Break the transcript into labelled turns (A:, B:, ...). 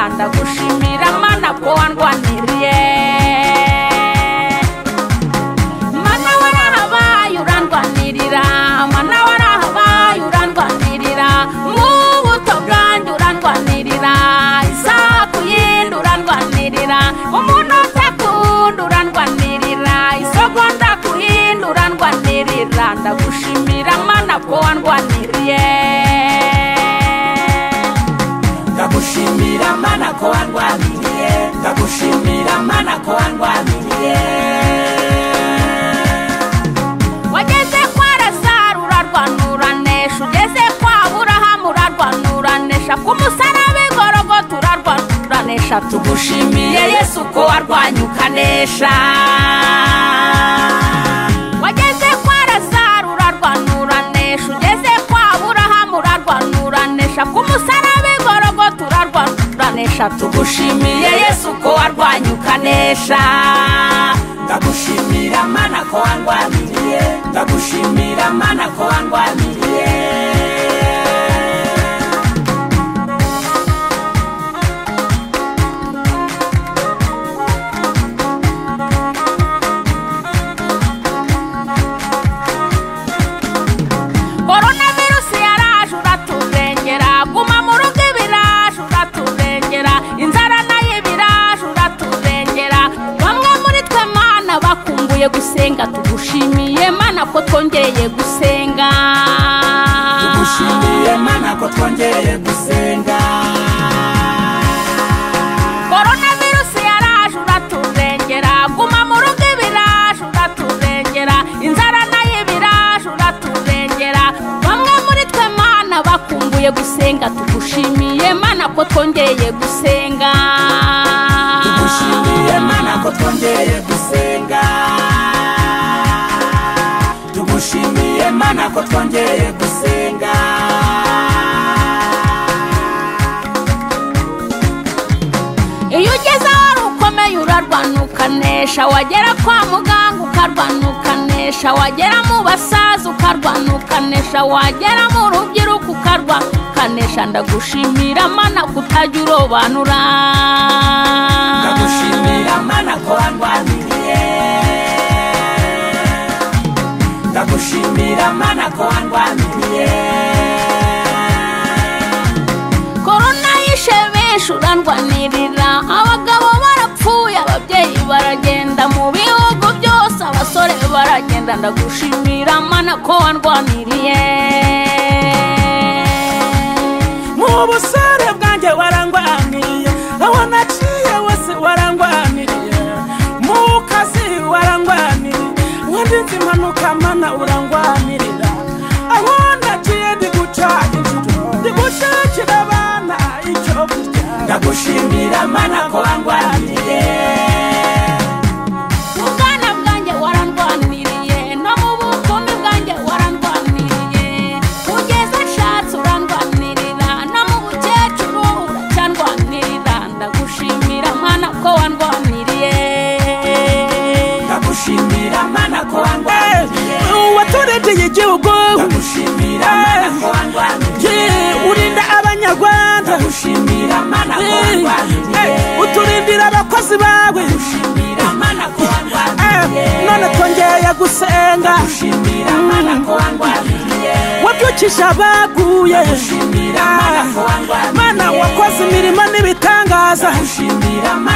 A: ndagushimira mana ko wandwaniriye mana warahabaye urandwanirira mana warahabaye urandwanirira mu buto bwanjye urandwanirira isaku yindi urandwanirira umuntu utakunda urandwanirira isogonda kuhindi urandwanirira ndagushimira mana ko wandwaniriye
B: ndagushimira mana ko wandwaniye ndagushimira mana ko wandwaniye
A: wageze kwa razaro urarwanuranisha ugeze kwa burahamu urarwanuranisha ku musaraba igorogo turarwanuranisha tugushimiye yesu ko warwanye ukanesha wageze kwa razaro urarwanuranisha ugeze kwa burahamu urarwanuranisha ku musaraba igorogo turarwanuranisha tugushimiye yesu ko warwanye ukanesha
B: ndagushimira mana ko wandwaniye ndagushimira mana ko wandwaniye
A: koronavirusi yaraje uratubengera guma mu rugo ibiraje uratubengera inzara nayo ibiraje uratubengera bamwe muri twe mana bakumbuye gusenga tugushimiye mana ko twongeye gusenga
B: tugushimiye mana ko twongeye gusenga
A: koronavirusi yaraje uratubengera guma mu rugo ibiraje uratubengera inzara nayo ibiraje uratubengera bamwe muri twe mana bakumbuye gusenga tugushimiye mana ko twongeye gusenga
B: tugushimiye mana ko twongeye gusenga tugushimiye mana ko twongeye gusenga
A: iyo ugeze aho wari ukomeye urarwanukanesha wagera kwa muganga ukarwanukanesha wagera mu basaza ukarwanukanesha wagera mu rubyiruko ukarwanukanesha ndagushimira mana kutajya urobanura
B: ndagushimira mana ko wandwaniye ndagushimira mana ko wandwaniye
A: korona yishe benshi urandwanirira abagabo barapfuye ababyeyi baragenda mu bihugu byose abasore baragenda ndagushimira mana ko wandwaniriye
B: mu busore bwanjye warangwaniye aho naciye wese warangwaniye mu kazi warangwaniye wandinze impanuka mana urangwanirira aho naciye ndi guca inshuro ndi gushakira abana icyo kurya ndagushimira mana ko wangwaniye
A: mu bwana bwanjye warandwaniriye no mu bukumi bwanjye warandwaniriye ugeze nshatse urandwanirira no mu bukecuru uracyandwanirira ndagushimira mana ko wandwaniriye
B: ndagushimira mana ko wangwaniye
C: watureteye igihugu
B: ndagushimira mana ko wangwaniye
C: Yeah, urinda abanyarwanda
B: ndagushimira mana ko
C: Yeah,
B: wangwaniye
C: eh, uturindira abakozi bawe
B: ndagushimira mana ko
C: Eh,
B: wangwaniye
C: none twongeye gusenga
B: ndagushimira mana ko wangwaniye
C: wabyukije abaguye
B: ndagushimira mana ko wangwaniye
C: mana wakoze imirimo n'ibitangaza
B: ndagushimira